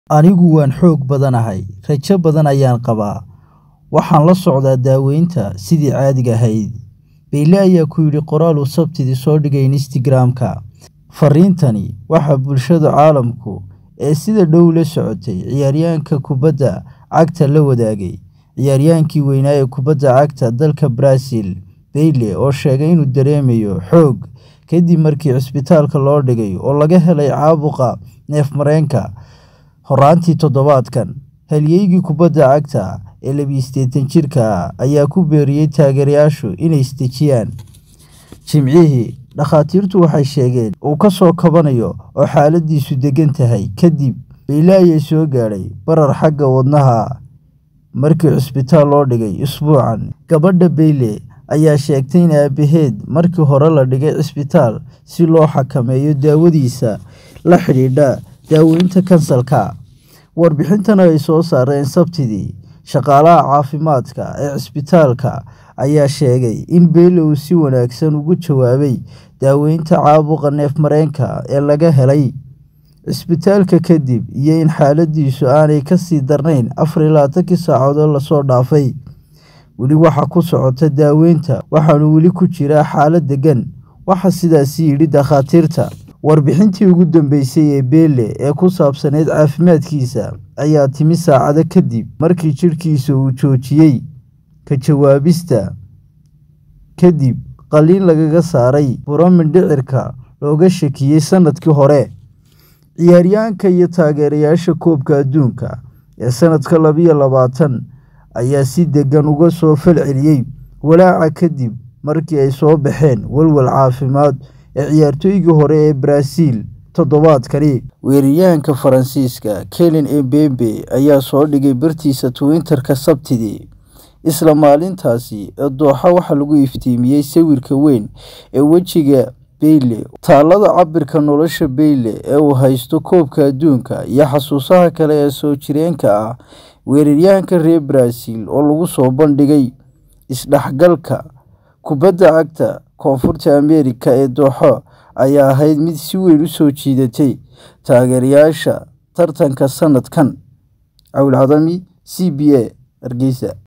Anigu waan xoog badanahay, rajo badan ayaan qabaa, waxaan la socdaa daawaynta sidii caadiga ahayd, Pele ayaa ku yidhi qoraal uu Sabtidii soo dhigay Instagram-ka. Fariintani waxaa bulshada caalamku ee sida dhow ula socotay ciyaaryahanka kubbadda cagta la wadaagay ciyaaryahannii weynaa ee kubadda cagta dalka Brazil, Pele, oo sheegay inuu dareemayo xoog kadib markii cisbitaalka loo dhigay oo laga helay caabuqa neef-mareenka horraantii toddobaadkan. Halyeeyga kubadda cagta ee 28 jirka ah ayaa ku booriyay taageerayaashu inay is dejiyaan. Jimcihii, dhakhaatiirtu waxay sheegeen uu ka soo kabanayo oo xaaladdiisu deggan tahay kadib. Pele ayaa soo gaadhay barar xagga wadnaha ah markii cisbitaal loo dhigay usbuucan. Gabadha Pele ayaa sheegtay in aabaheed markii hore la dhigay cisbitaal si loo xakameeyo daawadiisa la xidhiidha daaweynta kansarka. Warbixintan ay soo saareen Sabtidii, shaqaalaha caafimaadka ee cisbitaalka ayaa sheegay in Pele uu si wanaagsan uga jawaabay daaweynta caabuqa neef-mareenka ee laga helay cisbitaalka kadib iyo in xaaladdiisu aanay ka sii darnayn 24 saacadood la soo dhaafay. Weli waxaa ku socota daaweynta waxaana weli ku jira xaalad deggan, waxaa sidaas yidhi dhakhaatiirta. Warbixintii ugu dambeysay ee Pele ee ku saabsanayd caafimaadkiisa ayaa timi saacado kadib markii jidhkiisa uu joojiyay ka jawaabista kadib qalliin lagaga saaray buro mindhicirka looga shakiyay sanadkii hore. Ciyaaryahanka iyo taageerayaasha Koobka Adduunka ee sanadka 2020 ayaa si deggan uga soo falceliyay walaaca kadib markii ay soo baxeen walwal caafimaad ee ciyaartoygii hore ee Brazil toddobaadkani. Weeraryahanka Faransiiska Kylian Mbappé ayaa soo dhigay bartiisa Twitter-ka Sabtidii, isla maalintaasi ee Dooxa waxaa lagu iftiimiyay sawirka weyn ee wejiga Pele, taallada cabbirka nolosha Pele ee uu haysto Koobka Adduunka iyo xasuusaha kale ee soo jireenka ah. Weeraryahanka reer Brazil oo lagu soo bandhigay isdhexgalka kubadda cagta Koonfurta Ameerika ee Dooxa ayaa ahayd mid si weyn u soo jiidatay taageerayaasha tartanka sanadkan. Cawil Cadami, CBA, Hargeysa.